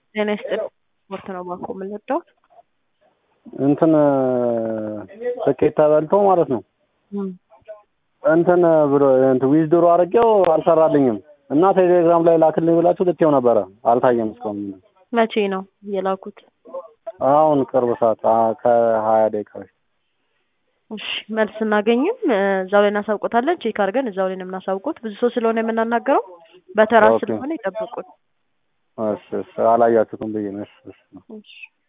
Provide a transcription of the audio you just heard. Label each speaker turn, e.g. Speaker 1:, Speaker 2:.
Speaker 1: ጤና ይስጥልኝ። ስፖርት ነው ባንኮ የምንወደው
Speaker 2: እንትን ትኬት ተበልቶ ማለት ነው እንትን ብሎ እንትን ዊዝድሮ አድርጌው አልሰራልኝም እና ቴሌግራም ላይ ላክልኝ ብላችሁ ልኬው ነበረ አልታየም እስካሁን
Speaker 1: መቼ ነው የላኩት?
Speaker 2: አሁን ቅርብ ሰዓት አ- ከሀያ ደቂቃ በፊት
Speaker 1: እሺ መልስ ስናገኝም እዛው ላይ እናሳውቆታለን። ቼክ አድርገን እዛው ላይ ነው የምናሳውቁት። ብዙ ሰው ስለሆነ የምናናገረው በተራ
Speaker 2: ኦኬ።
Speaker 1: ስለሆነ ይጠብቁን።
Speaker 2: እሺ እሺ አላያችሁትም ብዬ ነው እሺ እሺ
Speaker 1: እሺ